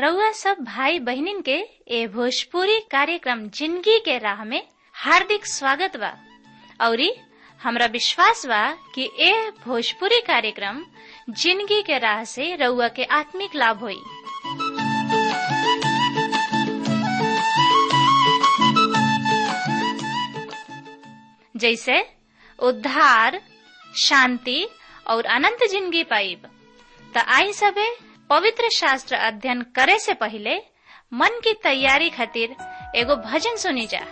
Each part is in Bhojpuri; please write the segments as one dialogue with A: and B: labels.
A: रउआ सब भाई बहिनीन के ए भोजपुरी कार्यक्रम जिंदगी के राह में हार्दिक स्वागत बा औरी हमरा विश्वास बा कि ए भोजपुरी कार्यक्रम जिंदगी के राह से रउआ के आत्मिक लाभ होई जैसे उद्धार शांति और अनंत जिंदगी पाइब त आई सबे पवित्र शास्त्र अध्ययन करे से पहले मन की तैयारी खातिर एगो भजन सुनी जा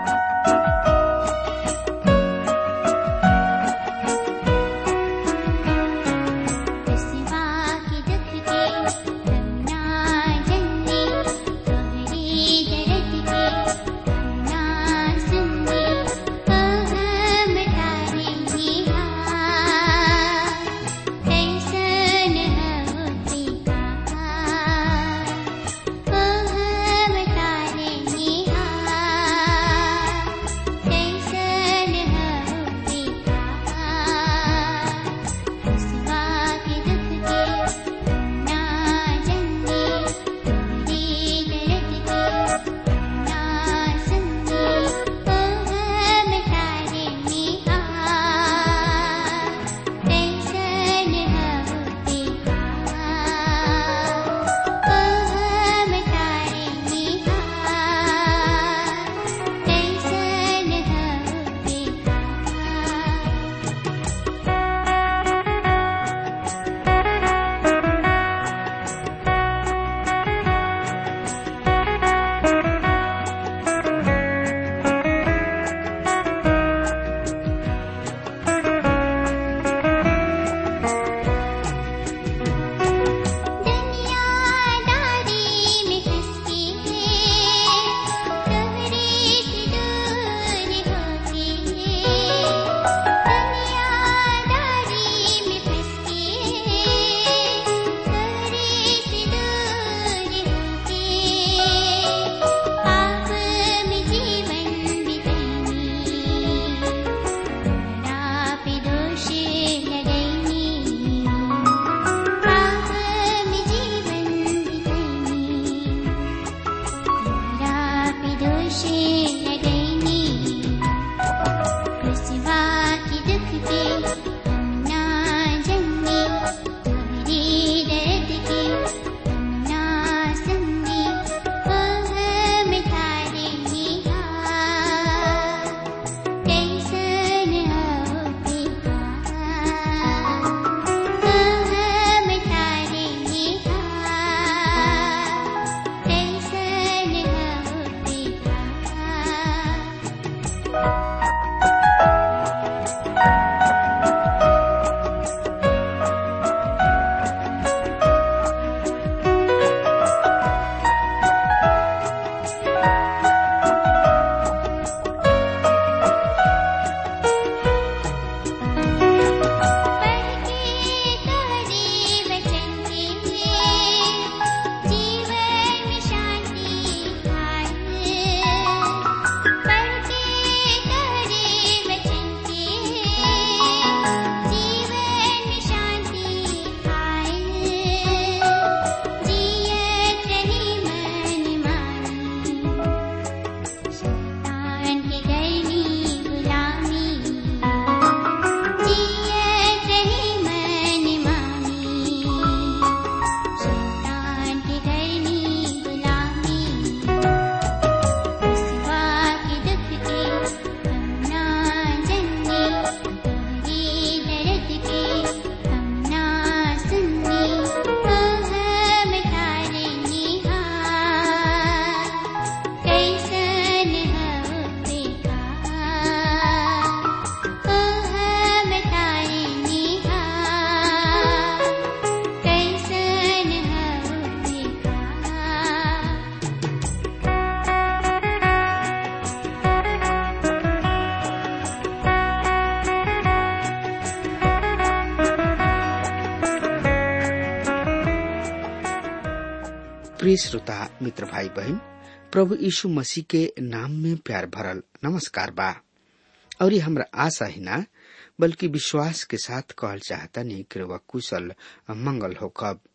B: प्रिय श्रोता मित्र भाई बहन प्रभु यीशु मसीह के नाम में प्यार भरल नमस्कार बा और ये हमरा आशा ही ना बल्कि विश्वास के साथ कहल चाहता नहीं कि वह कुशल मंगल हो कब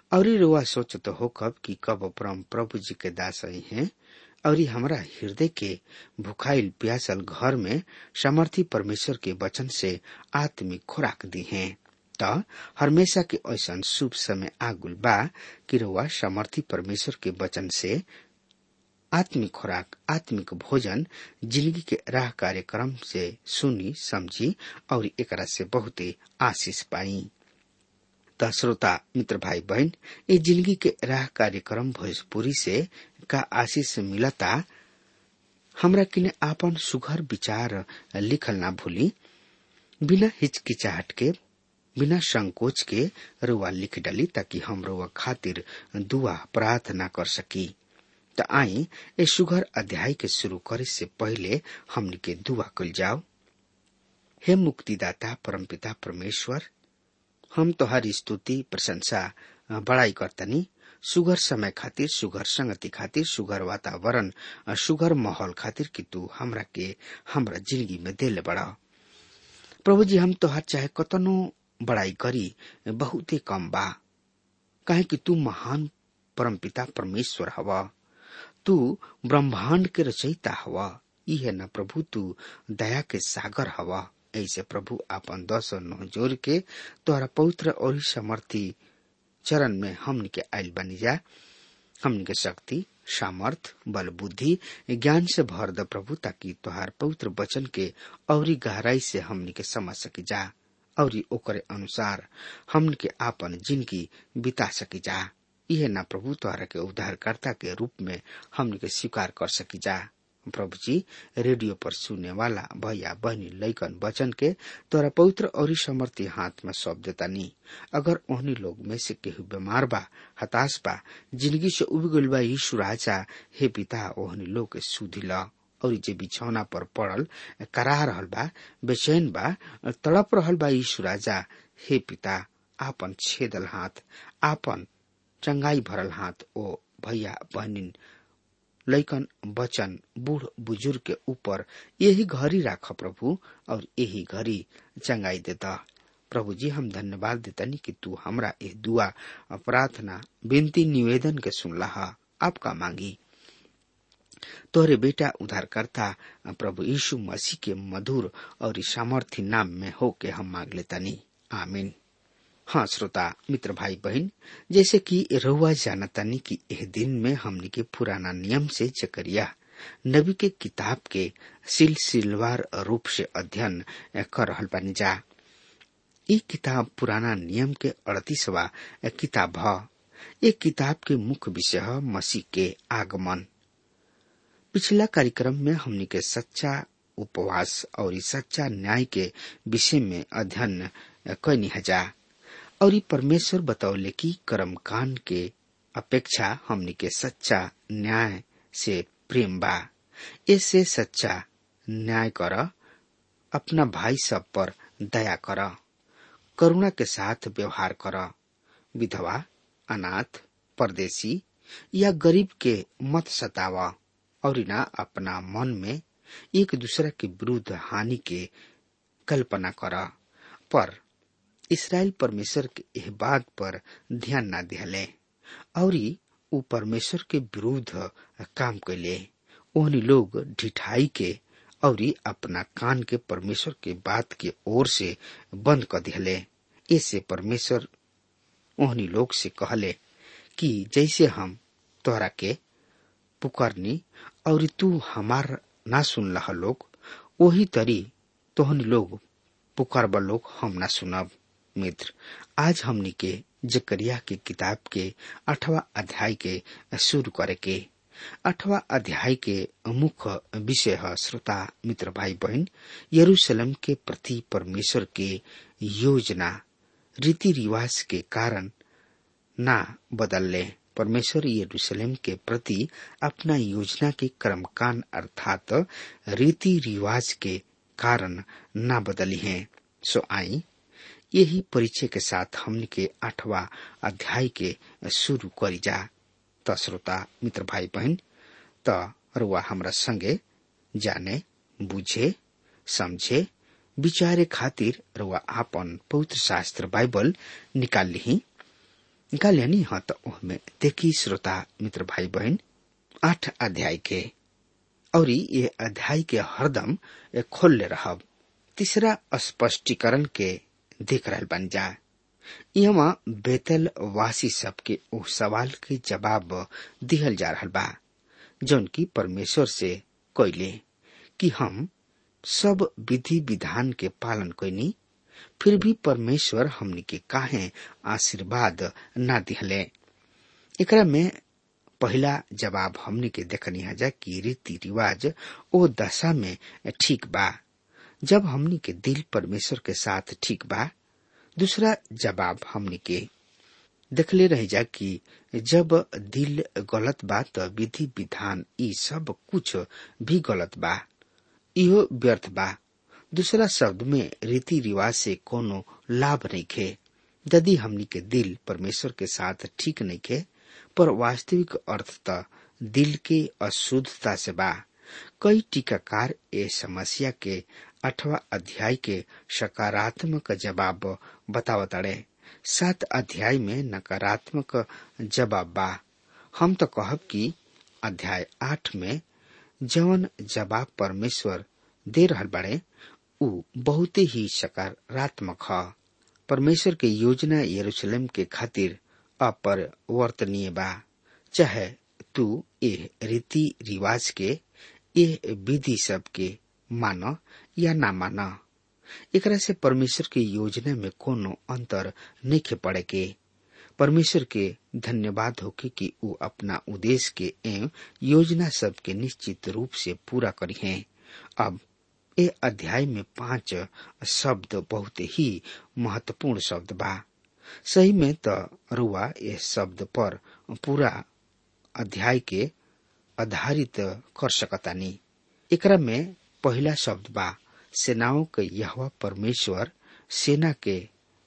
B: और रुआ सोचत हो कब कि कब परम प्रभु जी के दास हैं और हमरा हृदय के भुखाइल प्यासल घर में समर्थी परमेश्वर के वचन से आत्मिक खुराक दी हैं त हमेशा के ऐसा शुभ समय आगुल बा कि रुआ समर्थी परमेश्वर के वचन से आत्मिक खुराक आत्मिक भोजन जिंदगी के राह कार्यक्रम से सुनी समझी और एकरा से बहुते आशीष पाई त श्रोता मित्र भाई बहन ये जिंदगी के राह कार्यक्रम भोजपुरी से का आशीष मिलता हमरा किने आपन सुघर विचार लिखल ना भूली बिना हिचकिचाहट के बिना संकोच के रुआ लिख डाली ताकि हम रुआ खातिर दुआ प्रार्थना कर सकी त आई ए सुघर अध्याय के शुरू करे से पहले हमनी के दुआ कल जाओ हे मुक्तिदाता परमपिता परमेश्वर हम तोहारी स्तुति प्रशंसा बड़ाई करतनी सुगर समय खातिर सुगर संगति खातिर सुगर वातावरण सुगर माहौल खातिर कि तू हमरा के हमरा जिंदगी में दिल बड़ा प्रभु जी हम तोहार चाहे कतनो बड़ाई करी बहुते कम बा काहे कि तू महान परमपिता परमेश्वर हवा तू ब्रह्मांड के रचयिता हवा इहे न प्रभु तू दया के सागर हवा ऐसे प्रभु आपन दस और नौ जोर के तोहरा पवित्र और समर्थी चरण में हमन के आयल बनी जा हमन के शक्ति सामर्थ बल बुद्धि ज्ञान से भर द प्रभु ताकि तोहार पवित्र वचन के और गहराई से हमन के समझ सकी जा और ओकरे अनुसार हमन के आपन जिंदगी बिता सकी जा यह ना प्रभु तोहरा के उद्धारकर्ता के रूप में हमन के स्वीकार कर सकी जा प्रभु जी रेडियो पर सुनने वाला भैया बहनी लैकन वचन के तोरा पवित्र और समर्थी हाथ में सौंप देता नी अगर ओहनी लोग में से केहू बीमार बा हताश बा जिंदगी से उब गइल बा यीशु राजा हे पिता ओहनी लोग के सुधी ल और जे बिछौना पर पड़ल करा रहल बा बेचैन बा तड़प रहल बा यीशु राजा हे पिता आपन छेदल हाथ आपन चंगाई भरल हाथ ओ भैया बहनिन लैकन बचन बूढ़ बुजुर्ग के ऊपर यही घड़ी राख प्रभु और यही घड़ी चंगाई देता प्रभु जी हम धन्यवाद देतनी कि तू हमरा ये दुआ प्रार्थना विनती निवेदन के सुनला आपका मांगी तोहरे बेटा उद्धारकर्ता प्रभु यीशु मसीह के मधुर और सामर्थ्य नाम में होके हम मांग लेतनी आमीन हाँ श्रोता मित्र भाई बहन जैसे कि रहुआ जानतानी कि यह दिन में हमने के पुराना नियम से जकरिया नबी के किताब के सिलसिलवार रूप से अध्ययन कर रहल बानी जा ये किताब पुराना नियम के अड़तीसवा किताब है ये किताब के मुख्य विषय है मसीह के आगमन पिछला कार्यक्रम में हमने के सच्चा उपवास और सच्चा न्याय के विषय में अध्ययन कैनी हजा और ये परमेश्वर बतौले कि कर्मकांड के अपेक्षा हमनी के सच्चा न्याय से प्रेम बा ऐसे सच्चा न्याय कर अपना भाई सब पर दया कर करुणा के साथ व्यवहार कर विधवा अनाथ परदेशी या गरीब के मत सतावा और ना अपना मन में एक दूसरे के विरुद्ध हानि के कल्पना कर पर इसराइल परमेश्वर के एह बात पर ध्यान न दिहले और उ परमेश्वर के विरुद्ध काम कैले ओहनी लोग ढिठाई के और अपना कान के परमेश्वर के बात के ओर से बंद कर दिहले ऐसे परमेश्वर ओहनी लोग से कहले कि जैसे हम तोहरा के पुकारनी और तू हमार ना सुन रहा लोग वही तरी तोहनी लोग पुकारबा लोग हम ना सुनब मित्र आज हमनी के जकरिया के किताब के अठवा अध्याय के शुरू करे के अठवा अध्याय के मुख्य विषय है श्रोता मित्र भाई बहन यरूशलेम के प्रति परमेश्वर के योजना रीति रिवाज के कारण ना बदलले परमेश्वर यरूशलेम के प्रति अपना योजना के कर्मकांड अर्थात रीति रिवाज के कारण ना बदली है सो आई यही परिचय के साथ हमने के आठवा अध्याय के शुरू करी जा त श्रोता मित्र भाई बहन त रुआ हमरा संगे जाने बुझे समझे विचारे खातिर रुआ आपन पवित्र शास्त्र बाइबल निकाल ली निकाल यानी हाँ तो ओहमे देखी श्रोता मित्र भाई बहन आठ अध्याय के और ये अध्याय के हरदम खोल ले रहब तीसरा स्पष्टीकरण के देख रहा बन जा यहाँ बेतल वासी सबके ओ सवाल के जवाब दिहल जा रहा बा जौन की परमेश्वर से कोयले कि हम सब विधि विधान के पालन कैनी फिर भी परमेश्वर हमनी के काहे आशीर्वाद ना दिहले एकरा में पहला जवाब हमनी के देखनी है कि रीति रिवाज ओ दशा में ठीक बा जब हमनी के दिल परमेश्वर के साथ ठीक बा दूसरा जवाब हमनी के देखले रह जा कि जब दिल गलत बा तो विधि विधान ई सब कुछ भी गलत बा इहो व्यर्थ बा दूसरा शब्द में रीति रिवाज से कोनो लाभ नहीं खे यदि हमनी के दिल परमेश्वर के साथ ठीक नहीं खे पर वास्तविक अर्थ त दिल के अशुद्धता से बा कई टीकाकार ए समस्या के अठवा अध्याय के सकारात्मक जवाब बतावताड़े सात अध्याय में नकारात्मक जवाब बा हम तो कहब कि अध्याय आठ में जवन जवाब परमेश्वर दे रहल बाड़े उ बहुत ही सकारात्मक ह परमेश्वर के योजना यरूशलेम के खातिर अपरिवर्तनीय बा चाहे तू ए रीति रिवाज के ए विधि सब के मान या ना मान एकरा से परमेश्वर के योजना में कोनो अंतर नहीं पड़े के परमेश्वर के धन्यवाद होके कि उ अपना उद्देश्य के एवं योजना सब के निश्चित रूप से पूरा करी है अब ए अध्याय में पांच शब्द बहुत ही महत्वपूर्ण शब्द बा सही में तो रुआ ये शब्द पर पूरा अध्याय के आधारित कर सकतानी एकरा में पहला शब्द बा सेनाओं के यहवा परमेश्वर सेना के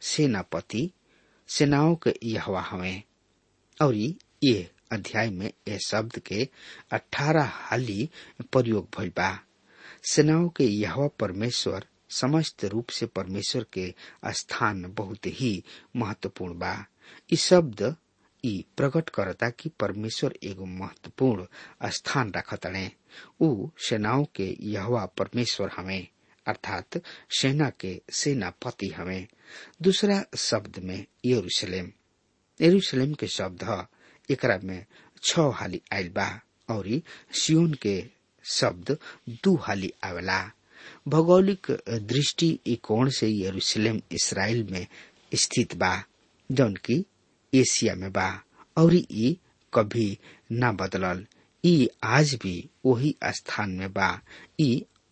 B: सेनापति सेनाओं के यहवा हवे और ये अध्याय में ये शब्द के अठारह हाली प्रयोग भइल बा सेनाओं के यहवा परमेश्वर समस्त रूप से परमेश्वर के स्थान बहुत ही महत्वपूर्ण बा इ शब्द ई प्रकट करता कि परमेश्वर एगो महत्वपूर्ण स्थान रखतड़े उ सेनाओं के यहवा परमेश्वर हमें अर्थात सेना के सेनापति हमें दूसरा शब्द में यरूशलेम यरूशलेम के शब्द ह एकरा में छ हाली आयल बा और सियोन के शब्द दू हाली आवेला भौगोलिक दृष्टि कोण से यरूशलेम इसराइल में स्थित बा जौन की एशिया में बा और ई कभी न बदलल ई आज भी वही स्थान में बा ई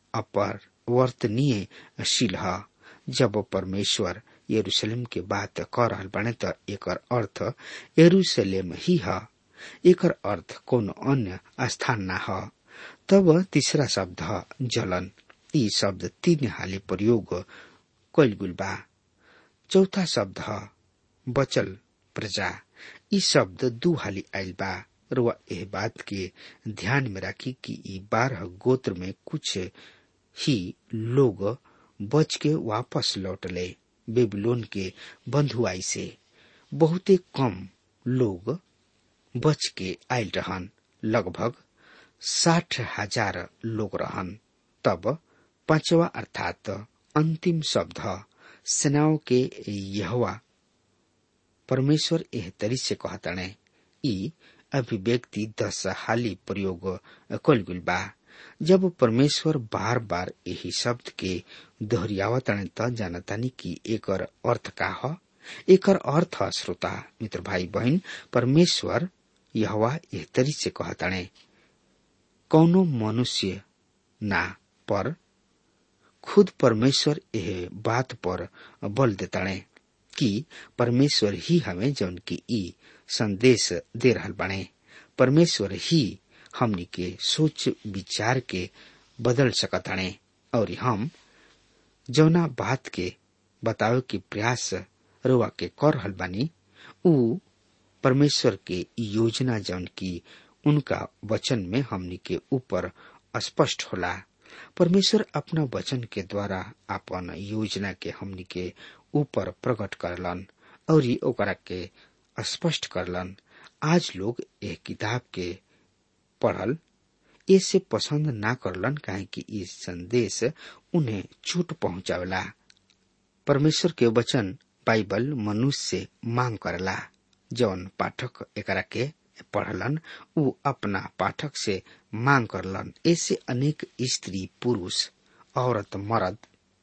B: अपरिवर्तनीय शील ह जब परमेश्वर यरूशलेम के बात कर रहल बने त एकर अर्थ यरूशलेम ही ह एकर अर्थ कोनो अन्य स्थान ना ह तब तीसरा शब्द ह जलन ई शब्द तीन हाली प्रयोग कैल गुल बा चौथा शब्द ह बचल प्रजा ई शब्द दू हाली आयल बा रुआ एह बात के ध्यान में राखी कि ई बारह गोत्र में कुछ ही लोग बच के वापस लौटले बेबीलोन के बंधुआई से बहुते कम लोग बच के आयल रहन लगभग साठ हजार लोग रहन तब पांचवा अर्थात अंतिम शब्द सेनाओं के यहवा परमेश्वर एह तरी से कहतने ई अभिव्यक्ति दस हाली प्रयोग कल गुल बा जब परमेश्वर बार बार यही शब्द के दोहरियावतने त जानतानी कि एकर अर्थ का ह एकर अर्थ श्रोता मित्र भाई बहन परमेश्वर यहवा एह तरी से कहताने कौनो मनुष्य ना पर खुद परमेश्वर यह बात पर बल देताणे कि परमेश्वर ही हमें जौन की ई संदेश दे रहल बने परमेश्वर ही हमनी के सोच विचार के बदल सकताणे और हम जौना बात के बतावे के प्रयास रुआ के कर रहल बानी उ परमेश्वर के योजना जौन की उनका वचन में हमनी के ऊपर स्पष्ट होला परमेश्वर अपना वचन के द्वारा अपन योजना के हमनी के ऊपर प्रकट करलन और ओकरा के स्पष्ट करलन आज लोग यह किताब के पढ़ल ऐसे पसंद ना करलन काहे कि ये संदेश उन्हें चोट पहुंचावला परमेश्वर के वचन बाइबल मनुष्य से मांग करला जौन पाठक एकरा के पढ़लन उ अपना पाठक से मांग करलन ऐसे अनेक स्त्री पुरुष औरत मर्द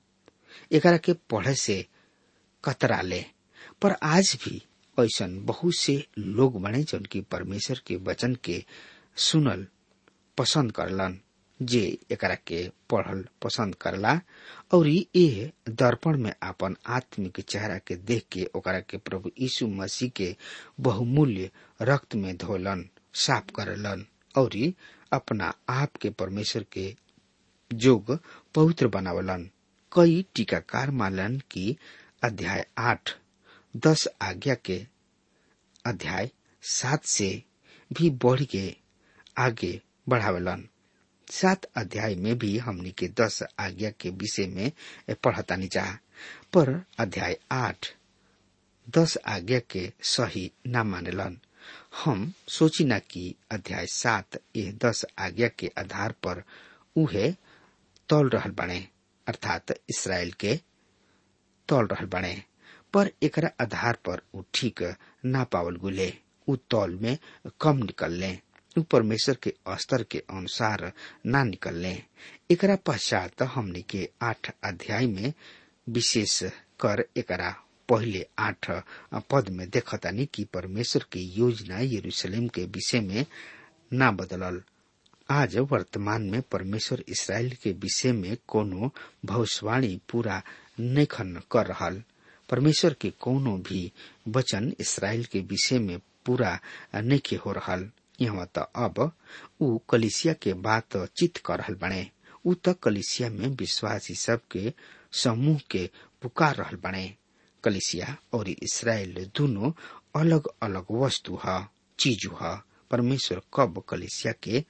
B: एकरा के पढ़े से कतरा ले पर आज भी ऐसा बहुत से लोग बने जौन की परमेश्वर के वचन के सुनल पसंद करलन जे एकरा के पढ़ल पसंद करला और ये दर्पण में अपन आत्मिक चेहरा के देख के ओकरा के प्रभु यीशु मसीह के बहुमूल्य रक्त में धोलन साफ करलन और अपना आप के परमेश्वर के जोग पवित्र बनावलन कई टीकाकार मानलन की अध्याय आठ दस आज्ञा के अध्याय सात से भी बढ़ के आगे बढ़ावलन सात अध्याय में भी हमनी के दस आज्ञा के विषय में पढ़तानी चाह पर अध्याय आठ दस आज्ञा के सही न मानेलन हम सोची ना कि अध्याय सात ये दस आज्ञा के आधार पर उहे तौल रहल बने अर्थात इसराइल के तौल रहल बने पर एकरा आधार पर उ ठीक ना पावल गुले उ तौल में कम निकलले उ परमेश्वर के स्तर के अनुसार ना निकलने एकरा पश्चात हमने के आठ अध्याय में विशेष कर एकरा पहले आठ पद में देखतानी कि परमेश्वर की योजना यरूशलेम के विषय में ना बदलल आज वर्तमान में परमेश्वर इसराइल के विषय में कोनो भविष्यवाणी पूरा नखन कर रहल परमेश्वर के कोनो भी वचन इसराइल के विषय में पूरा नखे हो रहल यहाँ त अब ऊ कलिसिया के बात चित कर रहल बने ऊ त कलिसिया में विश्वासी सब के समूह के पुकार रहल बने कलिसिया और इसराइल दोनों अलग अलग वस्तु ह चीज ह परमेश्वर कब कलिसिया के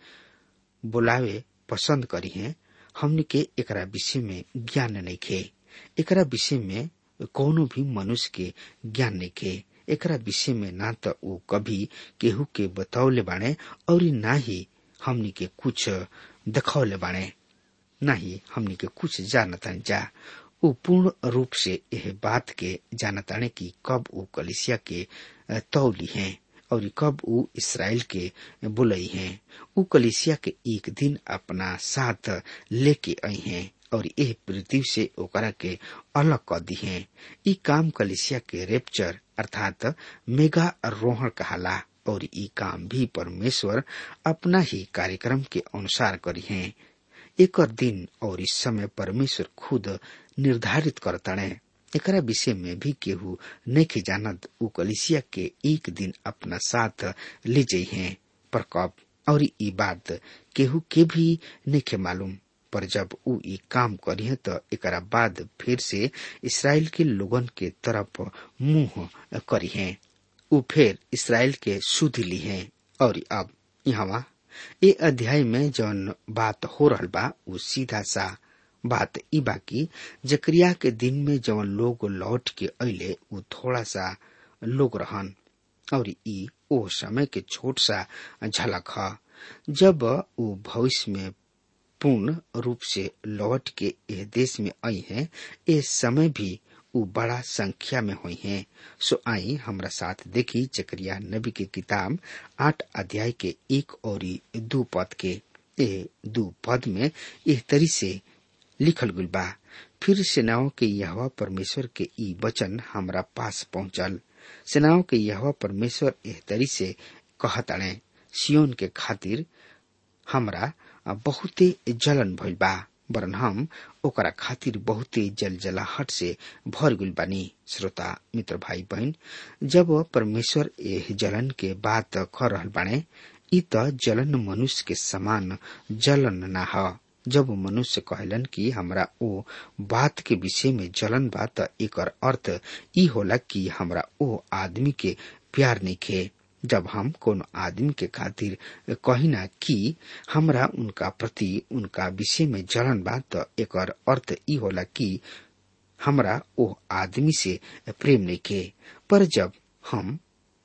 B: बुलावे पसंद करी है हमने के एकरा विषय में ज्ञान नहीं खे एकरा विषय में कोनो भी मनुष्य के ज्ञान नहीं खे एकरा विषय में ना तो वो कभी केहू के बतौले बाणे और ना ही हमनी के कुछ दिखौले बाणे ना ही हमनी के कुछ जानता जा वो पूर्ण रूप से यह बात के जानताने की कब वो कलिसिया के तौली हैं और कब वो इसराइल के बुलई हैं वो कलिसिया के एक दिन अपना साथ लेके आई हैं और यह पृथ्वी से ओकरा के अलग कर दी है ई काम कलिसिया के रेप्चर अर्थात मेगा रोहण कहाला और ई काम भी परमेश्वर अपना ही कार्यक्रम के अनुसार करी है एक दिन और इस समय परमेश्वर खुद निर्धारित करताणे एकरा विषय में भी केहू नहीं जानत उ कलिसिया के एक दिन अपना साथ ले जाइ हैं पर कब और ई बात केहू के भी नहीं मालूम पर जब उ ई काम करी तो एकरा बाद फिर से इसराइल के लोगन के तरफ मुंह करी है उ फिर इसराइल के सुध ली है और अब यहाँ ये अध्याय में जौन बात हो रहल बा उ सीधा सा बात ई बाकी जकरिया के दिन में जौन लोग लौट के अले उ थोड़ा सा लोग रहन और ई ओ समय के छोट सा झलक ह जब उ भविष्य में पूर्ण रूप से लौट के यह देश में आई हैं इस समय भी उ बड़ा संख्या में हुई हैं सो आई हमरा साथ देखी चक्रिया नबी के किताब आठ अध्याय के एक और दो पद के ए दो पद में इस तरी से लिखल गुल बा फिर सेनाओं के यहवा परमेश्वर के ई वचन हमरा पास पहुंचल सेनाओं के यहवा परमेश्वर एह तरी से कहताणे सियोन के खातिर हमरा बहुते जलन भइल बा वरन हम ओकरा खातिर बहुते जल जलाहट से भर गइल बानी श्रोता मित्र भाई बहन जब परमेश्वर एह जलन के बात कर रहल बाणे ई त जलन मनुष्य के समान जलन ना ह जब मनुष्य कहलन कि हमरा ओ बात के विषय में जलन बा त एकर अर्थ ई होला कि हमरा ओ आदमी के प्यार नहीं खे जब हम कोनो आदमी के खातिर कहिना कि हमरा उनका प्रति उनका विषय में जलन बा त एकर अर्थ ई होला कि हमरा ओ आदमी से प्रेम नहीं खे पर जब हम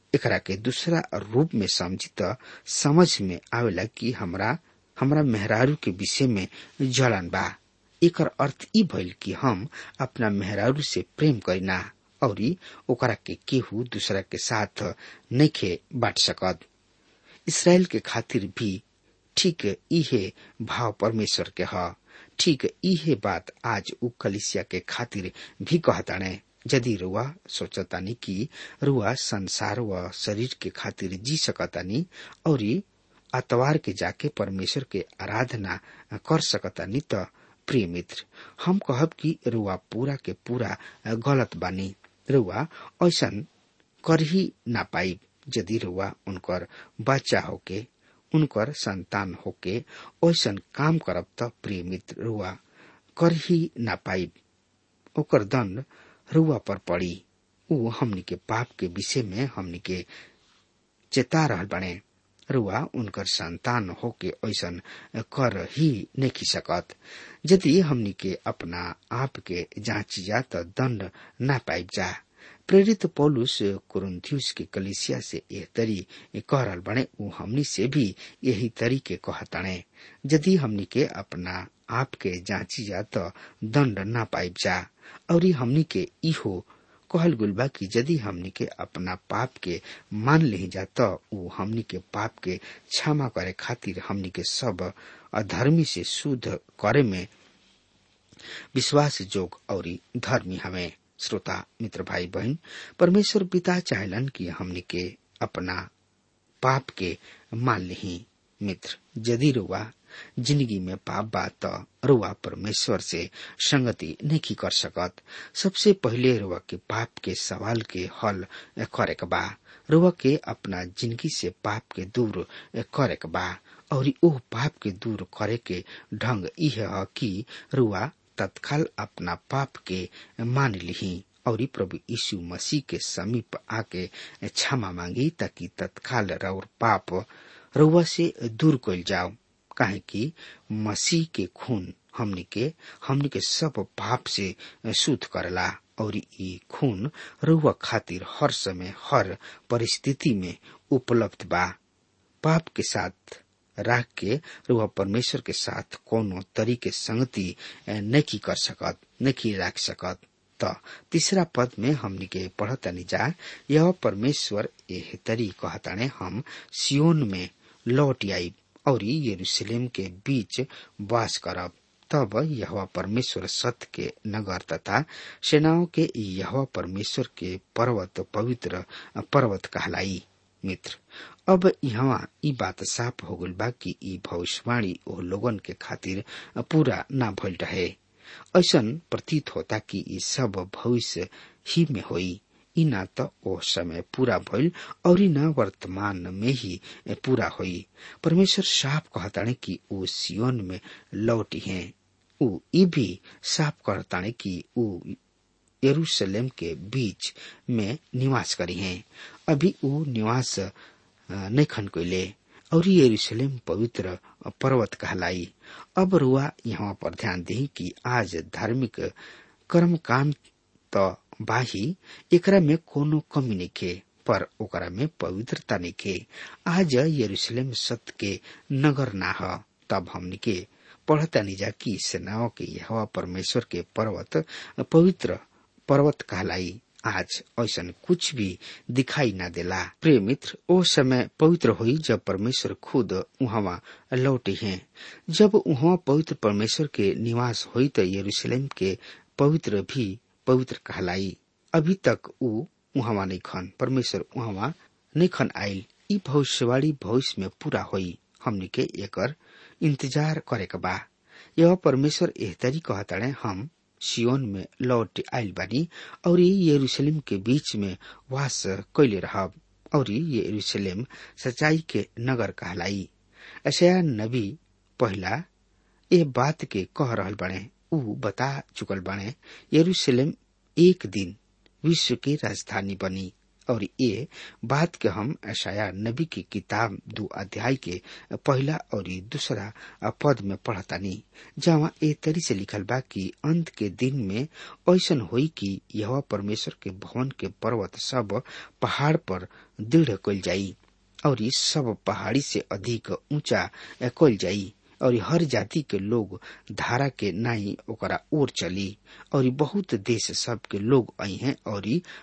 B: एकरा के दूसरा रूप में समझी त समझ में आवेला कि हमरा हमरा मेहरारू के विषय में जलन बा एकर अर्थ ई भइल कि हम अपना मेहरारू से प्रेम करीना और ओकरा के केहू दूसरा के साथ नइखे बांट सकत इसराइल के खातिर भी ठीक इहे भाव परमेश्वर के ह ठीक इहे बात आज उ कलिसिया के खातिर भी कहताने यदि रुआ सोचतानी कि रुआ संसार व शरीर के खातिर जी सकतानी और अतवार के जाके परमेश्वर के आराधना कर सकतानी त प्रिय मित्र हम कहब कि रुआ पूरा के पूरा गलत बानी रुआ ऐसन कर ही ना पाई यदि रुआ उनकर बच्चा होके उनकर संतान होके ऐसन काम करब त प्रिय मित्र रुआ कर ही ना पाई ओकर दंड रुआ पर पड़ी ऊ हमनी के पाप के विषय में हमनी के चेता रहल बने रुआ उनकर संतान होके ऐसन कर ही नहीं सकत यदि हमनी के अपना आप के जांची जा त दंड ना पाइब जा प्रेरित पौलुस कुरुन्थियुस के कलिसिया से यह तरी कह रहल बने ऊ हमनी से भी यही तरी के कहताणे यदि हमनी के अपना आप के जांची जा त दंड ना पाइब जा और हमनी के इहो कहल गुल बा कि यदि हमनी के अपना पाप के मान ले जा त ऊ हमनी के पाप के क्षमा करे खातिर हमनी के सब अधर्मी से शुद्ध करे में विश्वास जोग और धर्मी हमें श्रोता मित्र भाई बहन परमेश्वर पिता चाहलन कि हमनी के अपना पाप के मान ली मित्र यदि रुआ जिंदगी में पाप बा त रुआ परमेश्वर से संगति नहीं कर सकत सबसे पहले रुआ के पाप के सवाल के हल करे के बा रुआ के अपना जिंदगी से पाप के दूर करे के बा और ओ पाप के दूर करे के ढंग यह है कि रुआ तत्काल अपना पाप के मान ली और प्रभु यीशु मसीह के समीप आके क्षमा मांगी ताकि तत्काल और पाप रुआ से दूर कल जाओ काहे कि मसीह के खून हमनी के हमनी के सब पाप से शुद्ध करला और ई खून रुआ खातिर हर समय हर परिस्थिति में उपलब्ध बा पाप के साथ राख के रुआ परमेश्वर के साथ कोनो तरीके संगति नहीं कर सकत नहीं राख सकत त तीसरा पद में हमनी के पढ़तनी जा यह परमेश्वर एह तरी कहताने हम सियोन में लौट आई और यरूशलेम के बीच वास करब तब यह परमेश्वर सत्य के नगर तथा सेनाओं के यह परमेश्वर के पर्वत पवित्र पर्वत कहलाई मित्र अब यहाँ ई बात साफ हो गल बा कि ई भविष्यवाणी ओ लोगन के खातिर पूरा ना भइल रहे ऐसन प्रतीत होता कि ई सब भविष्य ही में होई ई ना त ओ समय पूरा भइल और न वर्तमान में ही पूरा होई परमेश्वर साफ कहताने कि ओ सियोन में लौटी हैं ऊ ई भी साफ कहताने कि ऊ यरूशलेम के बीच में निवास करी हैं अभी ऊ निवास नहीं खन कोइले और यरूशलेम पवित्र पर्वत कहलाई अब रुआ यहाँ पर ध्यान दी कि आज धार्मिक कर्म काम त बाही एकरा में कोनो कमी नहीं पर ओकरा में पवित्रता नहीं आज यरूशलेम सत्य के नगर ना ह तब हमनी के पढ़ता नहीं जा कि सेनाओं के यह परमेश्वर के पर्वत पवित्र पर्वत कहलाई आज ऐसा कुछ भी दिखाई न देला प्रिय मित्र ओ समय पवित्र हुई जब परमेश्वर खुद वहाँ लौटे हैं जब वहाँ पवित्र परमेश्वर के निवास हुई तो यरूशलेम के पवित्र भी पवित्र कहलाई अभी तक ऊ वहाँ नहीं खन परमेश्वर वहाँ नहीं खन आयल ई भविष्यवाणी भविष्य में पूरा हुई हमने के एकर इंतजार करे के बा यह परमेश्वर एह तरी कहताड़े हम सियोन में लौट आयल बानी और यरूशलेम के बीच में वास कैले रहब और यरूशलेम सच्चाई के नगर कहलाई ऐसा नबी पहला ए बात के कह रहल बने ऊ बता चुकल बने यरूशलेम एक दिन विश्व की राजधानी बनी और ये बात के हम ऐशाया नबी की किताब दो अध्याय के पहला और दूसरा पद में पढ़तानी जहाँ ए तरी से लिखल बा कि अंत के दिन में ऐसन होई कि यह परमेश्वर के भवन के पर्वत सब पहाड़ पर दृढ़ कल जाई और इस सब पहाड़ी से अधिक ऊंचा कल जाई और हर जाति के लोग धारा के नाई ओकरा ओर चली और बहुत देश सब के लोग आई हैं और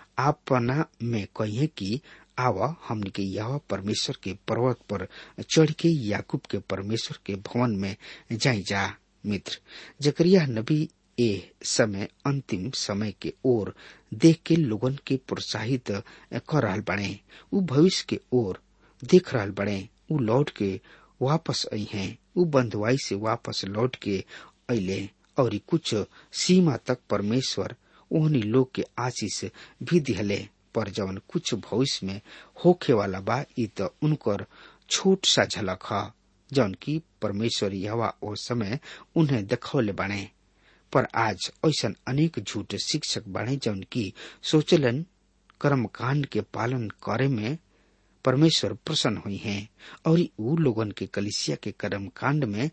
B: आपना में कहे कि आवा हमने के यह परमेश्वर के पर्वत पर चढ़ के याकूब के परमेश्वर के भवन में जाई जा मित्र जकरिया नबी ए समय अंतिम समय के ओर देख के लोगन के प्रोत्साहित कर रहा बने उ भविष्य के ओर देख रहा बने उ लौट के वापस आई हैं उ बंधुआई से वापस लौट के अले और कुछ सीमा तक परमेश्वर ओहनी लोग के आशीष भी दिहले पर जवन कुछ भविष्य में होखे वाला बा इ त उनकर छोट सा झलक ह जौन की परमेश्वर यवा ओ समय उन्हें देखौले बाणे पर आज ऐसा अनेक झूठ शिक्षक बाणे जौन की सोचलन कर्म कांड के पालन करे में परमेश्वर प्रसन्न हुई हैं और उ लोगन के कलिसिया के कर्म कांड में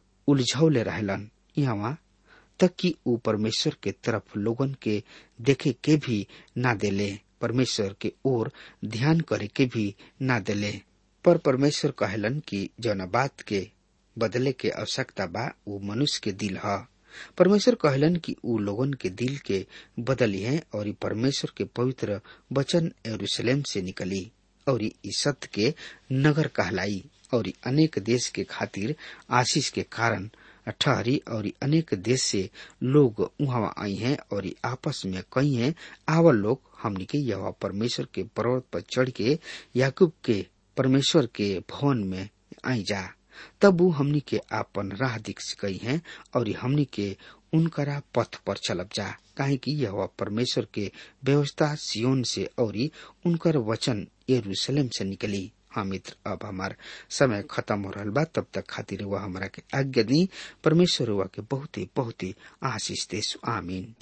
B: उलझौले रहलन यहाँ तक कि उ परमेश्वर के तरफ लोगन के देखे के भी ना देले परमेश्वर के ओर ध्यान करे के भी ना देले पर परमेश्वर कहलन कि जौन बात के बदले के आवश्यकता बा उ मनुष्य के दिल ह परमेश्वर कहलन कि उ लोगन के दिल के बदली है और परमेश्वर के पवित्र वचन यरूशलेम से निकली और इस सत्य के नगर कहलाई और अनेक देश के खातिर आशीष के कारण ठहरी और अनेक देश से लोग वहां आई हैं और आपस में कही हैं आवल लोग हमने के यह परमेश्वर के पर्वत पर चढ़ के याकूब के परमेश्वर के भवन में आई जा तब वो हमनी के आपन राह दिख गई हैं और हमनी के उनकरा पथ पर चलब जा काहे कि यह परमेश्वर के व्यवस्था सियोन से और उनकर वचन यरूशलेम से निकली हाँ मित्र अब हमार समय खत्म हो रहा बा तब तक खातिर वह हमारा के आज्ञा दी परमेश्वर हुआ के बहुत ही बहुत ही आशीष दे आमीन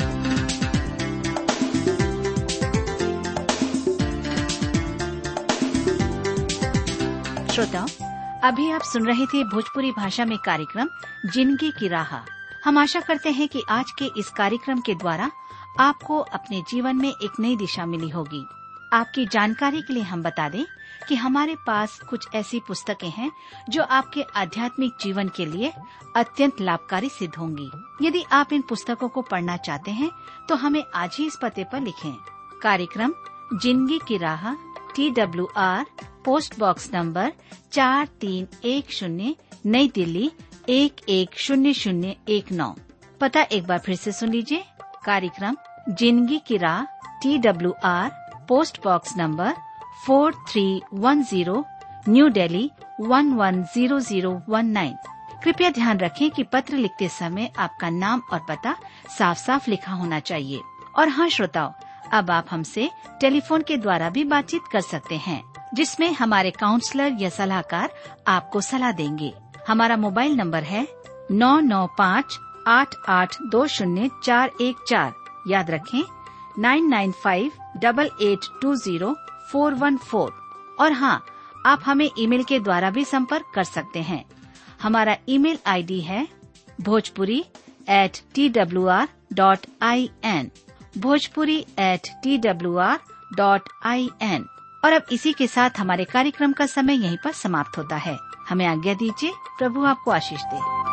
C: श्रोताओं अभी आप सुन रहे थे भोजपुरी भाषा में कार्यक्रम जिंदगी की राह हम आशा करते हैं कि आज के इस कार्यक्रम के द्वारा आपको अपने जीवन में एक नई दिशा मिली होगी आपकी जानकारी के लिए हम बता दें कि हमारे पास कुछ ऐसी पुस्तकें हैं जो आपके आध्यात्मिक जीवन के लिए अत्यंत लाभकारी सिद्ध होंगी यदि आप इन पुस्तकों को पढ़ना चाहते हैं तो हमें आज ही इस पते पर लिखें कार्यक्रम जिंदगी की राह T W R post box number चार तीन एक शून्य नई दिल्ली एक एक शून्य शून्य एक नौ पता एक बार फिर से सुन लीजिए कार्यक्रम जिंदगी की राह T W R post box number four three one zero New Delhi one one zero zero one nine कृपया ध्यान रखें कि पत्र लिखते समय आपका नाम और पता साफ साफ लिखा होना चाहिए और हाँ श्रोताओं अब आप हमसे टेलीफोन के द्वारा भी बातचीत कर सकते हैं जिसमें हमारे काउंसलर या सलाहकार आपको सलाह देंगे हमारा मोबाइल नंबर है नौ नौ पाँच आठ आठ दो शून्य चार एक चार याद रखें nine nine five double eight two zero four one four और हाँ आप हमें ईमेल के द्वारा भी संपर्क कर सकते हैं हमारा ईमेल आईडी है Bhojpuri at T W R dot I N Bhojpuri at T W R dot I N और अब इसी के साथ हमारे कार्यक्रम का समय यहीं पर समाप्त होता है हमें आज्ञा दीजिए प्रभु आपको आशीष दे